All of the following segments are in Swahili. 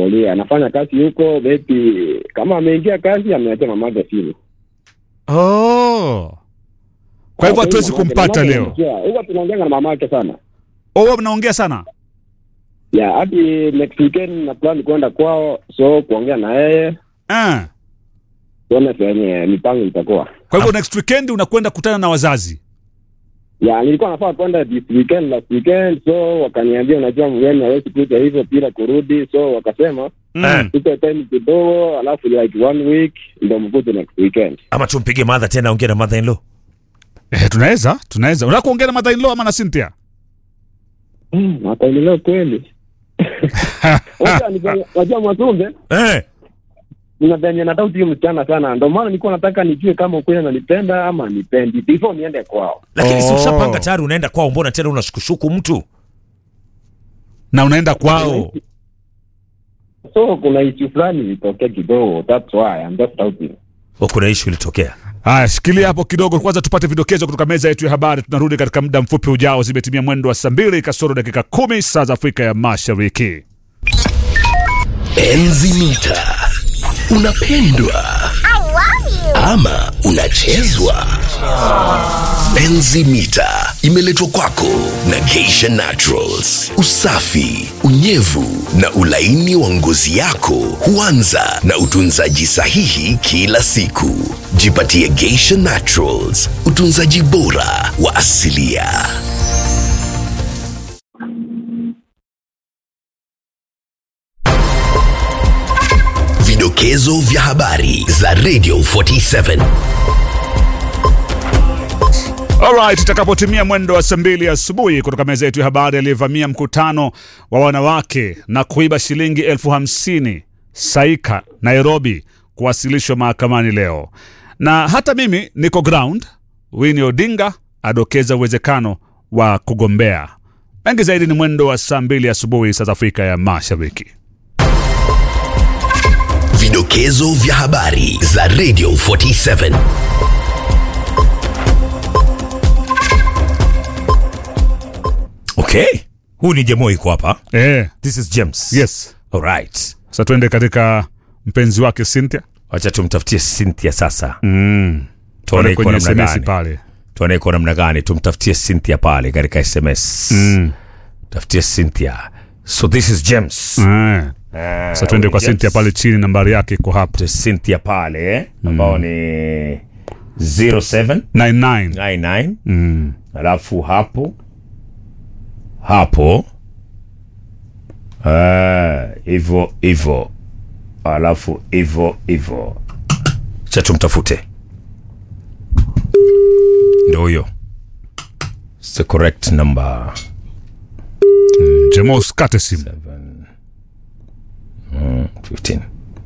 ametulia, anafanya kazi huko. Maybe kama ameingia kazi, ameachia mamake simu. Oh. Kwa hivyo hatuwezi Mamake- kumpata mamake leo. anamjua. Huwa tunaongea na mamake sana. Oh, mnaongea sana. Yeah, hadi next weekend na plan kwenda kwao, so kuongea na yeye Ah. tuone venye mipango itakuwa. Kwa hivyo next weekend unakwenda kutana na wazazi. Ya, nilikuwa nafaa kwenda this weekend last weekend, so wakaniambia, unajua mgeni hawezi kuja hivyo bila kurudi, so wakasema Mm. tupe time kidogo, alafu like one week ndio mkuje next weekend. ama tumpige madha tena ongea na mother in law Eh, tunaweza, tunaweza. Unataka kuongea na mother in law ama na Cynthia? Mm, Wataendelea kweli. Unajua ni- Unajua Mwasumbe, eh. nina venye nataka huyo msichana sana, ndio maana nilikuwa nataka nijue kama ukweli ananipenda ama anipendi before niende kwao. lakini si Oh. ushapanga tayari unaenda kwao mbona tena unashukushuku mtu Na unaenda kwao. So kuna issue fulani ilitokea kidogo, that's why I'm just doubting. O, kuna ishu ilitokea Haya, shikilia hapo kidogo kwanza, tupate vidokezo kutoka meza yetu ya habari. Tunarudi katika muda mfupi ujao. Zimetimia mwendo wa saa mbili kasoro dakika kumi saa za Afrika ya Mashariki. Enzi mita unapendwa ama unachezwa? Enzi mita imeletwa kwako na Geisha Naturals. Usafi, unyevu na ulaini wa ngozi yako huanza na utunzaji sahihi kila siku. Jipatie Geisha Naturals, utunzaji bora wa asilia. Vidokezo vya habari za Radio 47. Alright, itakapotimia mwendo wa saa mbili asubuhi kutoka meza yetu ya habari, aliyevamia mkutano wa wanawake na kuiba shilingi elfu hamsini Saika, Nairobi, kuwasilishwa mahakamani leo. Na hata mimi niko ground. Winnie Odinga adokeza uwezekano wa kugombea. Mengi zaidi ni mwendo wa saa mbili asubuhi saa za Afrika ya Mashariki. Vidokezo vya habari za Radio 47. okay huu ni jemo iko hapa Eh, this is james yes. alright Sasa tuende katika mpenzi wake Cynthia. wacha tumtafutie cynthia sasa Mm. tuone Pale iko kwenye namna SMS gani pale. tuone iko namna gani tumtafutie cynthia pale katika sms Mm. tafutie cynthia so this is james Eh. Sasa tuende kwa James. Cynthia pale chini, nambari yake iko hapo Tafute cynthia pale eh, ambao ni 07 99. 99 Mm. alafu hapo hapo Ah, hivyo hivyo alafu hivyo hivyo cha tumtafute ndo huyo It's the correct number Jemo, usikate simu. 15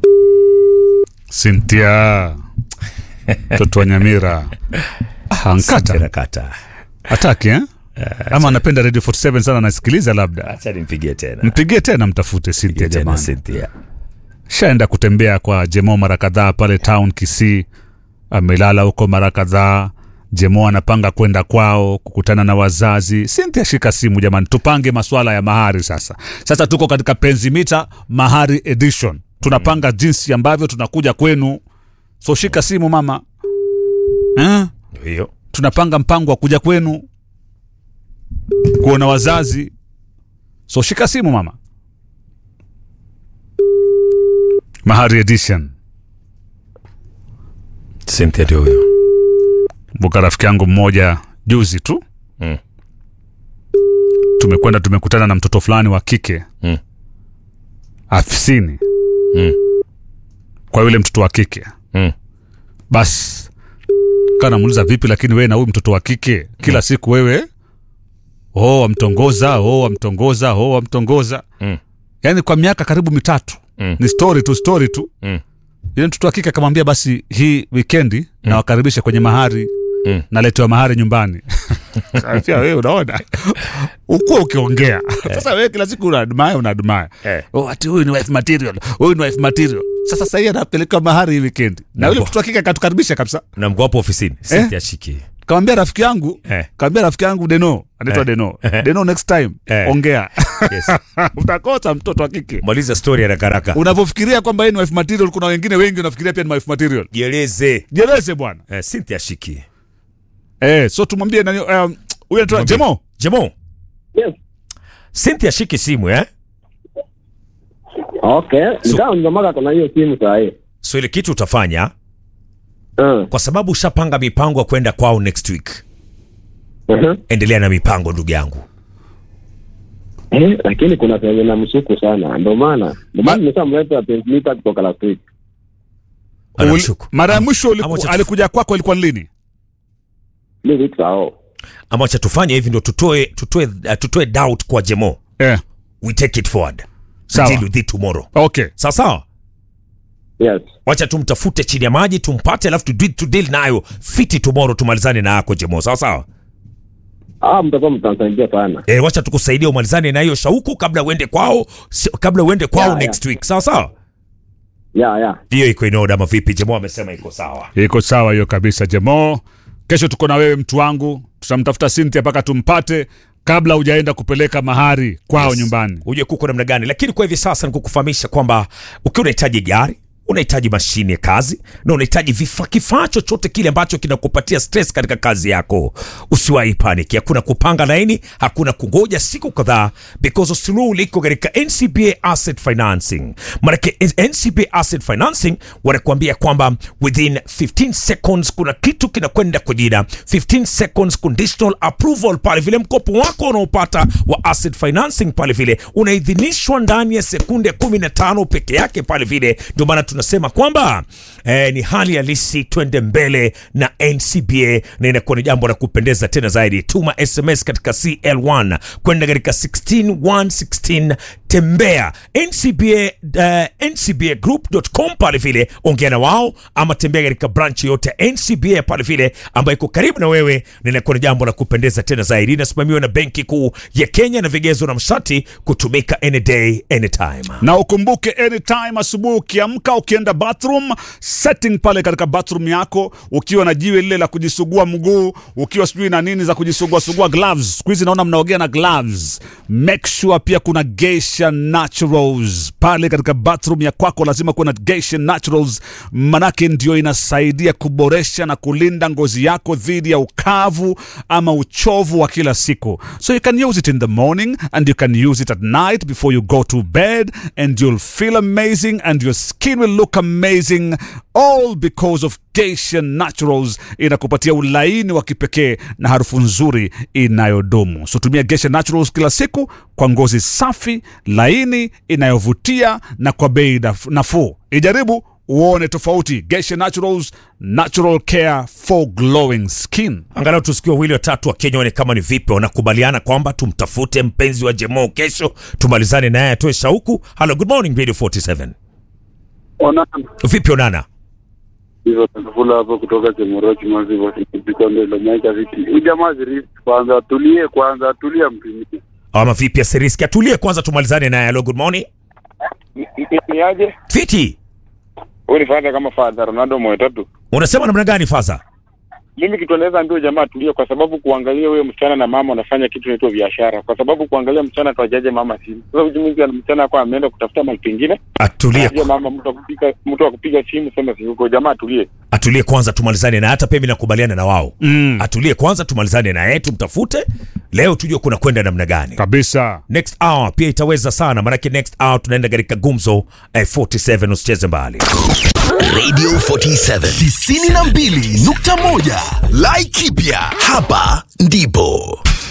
Cynthia mtoto wa Nyamira Ah, ankata Terakata. hataki eh? ama anapenda Radio 47 sana, anasikiliza labda. acha nimpigie tena Mpigie tena, mtafute Cynthia Mpigie tena jamani. Cynthia. Shaenda kutembea kwa Jemo mara kadhaa pale town Kisii, amelala huko mara kadhaa. Jemo anapanga kwenda kwao kukutana na wazazi. Cynthia, shika simu jamani, tupange maswala ya mahari sasa. Sasa tuko katika penzi mita mahari edition, tunapanga jinsi ambavyo tunakuja kwenu, so shika simu mama eh? Ndio hiyo tunapanga mpango wa kuja kwenu kuona wazazi, so shika simu mama. Mahari edition. Cynthia ndio huyo Mbuka rafiki yangu mmoja juzi tu Mm. tumekwenda tumekutana na mtoto fulani wa kike Mm. afisini Mm. kwa yule mtoto wa kike Mm. basi kaa namuuliza vipi, lakini wewe na huyu mtoto wa kike kila siku wewe oh, wamtongoza oh, wamtongoza oh, wamtongoza Mm. yaani kwa miaka karibu mitatu Mm. ni story tu story tu Mm. yule mtoto wa kike akamwambia basi hii wikendi nawakaribisha kwenye mahari Mm. naletewa mahari nyumbani Kaambia, wewe unaona ukuwa ukiongea sasa wewe kila siku unaadmaya unaadmaya Eh. oh, ati huyu ni wife material huyu ni wife material sasa sahii anapelekewa mahari hii wikendi na yule Mbwa. mtoto wa kike akatukaribisha kabisa na mko hapo ofisini Cynthia shiki Kawambia rafiki yangu Eh. kawambia rafiki yangu Deno anaitwa Eh. Deno Eh. Deno, next time Eh. ongea Yes. utakosa mtoto wa kike. maliza story haraka haraka Unavyofikiria kwamba yeye ni wife material, kuna wengine wengi wanafikiria pia ni wife material. jieleze Jeleze bwana eh, Cynthia Shiki eh, so tumwambie nani um, huyu anaitwa Mwambie. Jemo Jemo Yes. Cynthia Shiki simu eh Okay. Nikawa mzamaka kuna hiyo simu saa hii. so ile kitu utafanya Uh. kwa sababu ushapanga mipango ya kwenda kwao next week Uh-huh. endelea na mipango ndugu yangu Eh, lakini kuna penye na msuku sana. Ndio maana ndio maana nimeshamleta pacemaker kutoka last week. anamshuku mara ya mwisho uliku- Ama wacha tu- alikuja kwako ilikuwa ni lini? Three weeks ago. ama wacha tufanye hivi ndo tutoe tutoe uh, tutoe doubt kwa Jemo Eh, we take it forward Sawa. deal with it tomorrow okay. sawa sawa Yes. wacha tumtafute chini ya maji tumpate alafu tu, tu deal nayo fiti tomorrow tumalizane na yako Jemo sawa sawa Ah, mtakuwa mtansaidia sana. e, wacha tukusaidia umalizane na hiyo shauku kabla uende kwao si- kabla uende kwao Ya, ya. next week sawa sawa Ya, ya. hiyo iko in order ama vipi Jemo amesema iko sawa Iko sawa hiyo kabisa Jemo. Kesho tuko na wewe mtu wangu, tutamtafuta Cynthia mpaka tumpate kabla hujaenda kupeleka mahari kwao Yes. nyumbani. uje kuko namna gani lakini kwa hivi sasa ni kukufahamisha kwamba ukiwa unahitaji gari unahitaji mashine ya kazi na unahitaji vifaa kifaa chochote kile ambacho kinakupatia stress katika kazi yako usiwahi panic hakuna kupanga laini hakuna kungoja siku kadhaa because suluhu liko katika ncba asset financing manake ncba asset financing wanakuambia kwamba within 15 seconds kuna kitu kinakwenda kwa jina 15 seconds conditional approval pale vile mkopo wako unaopata wa asset financing pale vile unaidhinishwa ndani ya sekunde 15 peke yake pale vile ndio maana tunasema kwamba eh, ni hali halisi twende mbele na ncba na inakuwa ni jambo la kupendeza tena zaidi tuma sms katika cl1 kwenda katika 16116 tembea ncba uh, ncbagroup.com pale vile ongea na wao ama tembea katika branch yote ya ncba pale vile ambayo iko karibu na wewe na inakuwa ni jambo la kupendeza tena zaidi inasimamiwa na benki kuu ya kenya na vigezo na mshati kutumika any day anytime na ukumbuke anytime asubuhi ukiamka ukienda bathroom setting pale katika bathroom yako ukiwa na jiwe lile la kujisugua mguu ukiwa sijui na nini za kujisugua sugua gloves siku hizi naona mnaogea na gloves make sure pia kuna geisha naturals pale katika bathroom ya kwako lazima kuwa na geisha naturals manake ndio inasaidia kuboresha na kulinda ngozi yako dhidi ya ukavu ama uchovu wa kila siku so you can use it in the morning and you can use it at night before you go to bed and you'll feel amazing and your skin will look amazing all because of Geisha Naturals inakupatia ulaini wa kipekee na harufu nzuri inayodumu. So tumia Geisha Naturals kila siku kwa ngozi safi, laini, inayovutia na kwa bei naf- nafuu. Ijaribu uone tofauti. Geisha Naturals, natural care for glowing skin. angalau tusikie wawili watatu wa kenya one kama ni vipi wanakubaliana kwamba tumtafute mpenzi wa jemo kesho tumalizane naye atoe shauku halo good morning radio 47 Ona vipi onana hizo takufula hapo kutoka Chemorochi maziwa kikombe la maika viti. Huyu jamaa zirisi kwanza atulie kwanza atulie mpimie. ama vipi asiriski atulie kwanza tumalizane naye halo good morning Ni aje? fiti Wewe ni fadha kama fadha Ronaldo moyo tatu. unasema namna gani faza Mimi kitu naweza ambia jamaa atulie kwa sababu kuangalia wewe msichana na mama wanafanya kitu inaitwa biashara. Kwa sababu kuangalia msichana tuajaje mama simu. Sasa ujimuzi ana msichana kwa ameenda kutafuta mahali pengine. atulie Anajua mama mtu akupiga mtu akupiga simu sema si huko jamaa atulie. atulie kwanza tumalizane na hata pia mimi nakubaliana na wao Mm. atulie kwanza tumalizane naye tumtafute leo tujue kuna kwenda namna gani Kabisa. next hour pia itaweza sana maanake next hour tunaenda katika gumzo eh, 47 usicheze mbali Radio 47 92.1 Laikipia hapa ndipo